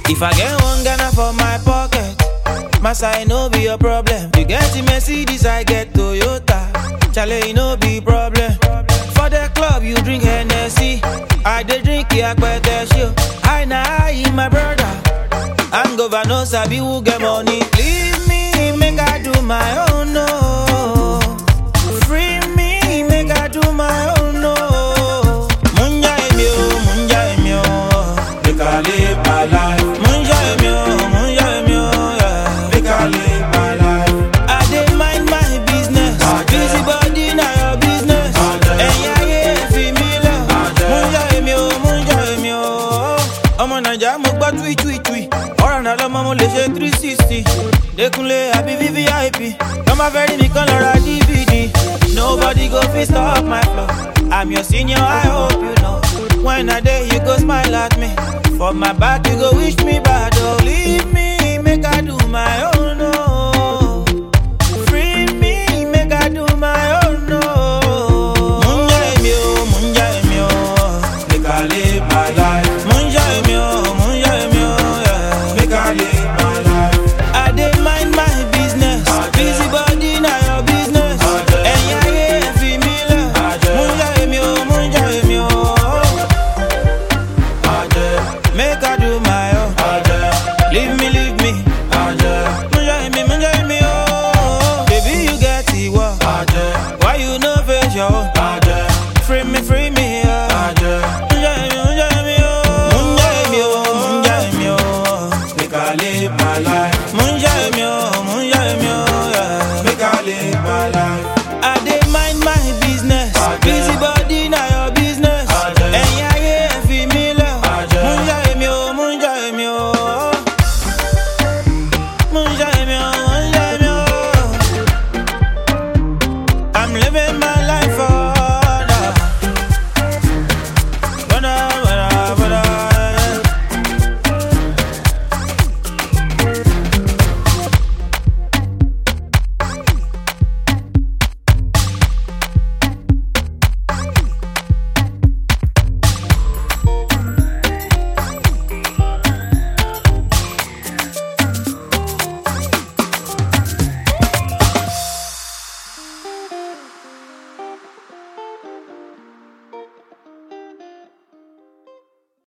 If I get one Ghana for my pocket, my side no be a problem. You get the Mercedes, I get Toyota. Chale, it no be problem. For the club, you drink Hennessy. I dey drink Yakpete show. I na I my brother. I'm governor, sabi who get money. Leave me, make I do my own, no. Free me, make I do my own, no. Munja emi o, munja emi o. Make I live my life. Munja emi o, munja emi o, yeah. Make I live my life. I dey mind my business. Busy body na your business. Ẹ̀yin ayé fi mí lẹ̀. Munja emi o, munja emi o. Ọmọ Nàìjíríà mo gbọ́ tui tui tui. Ọ̀rọ̀ náà lọ́mọ mo lè ṣe three sixty. Dékúnlé àbí VVIP. Lọ́mọ fẹ́ rí mi kan lọ ra DVD. Nobody go fit stop my flow. I'm your senior, I hope you know. When I dey, you go smile at me. For my back, you go wish me bad. Oh, leave me, make I do my own. Oh. Free me, make I do my own. Oh. Munja emi o, munja emi o. Make I live my life. Munja emi o, munja emi o. Yeah. Make I live my life. I dey mind my business. Busy body na your business. Ẹ̀yin ayé ẹ fi mí lẹ̀. Munja emi o, munja emi o. Make I do my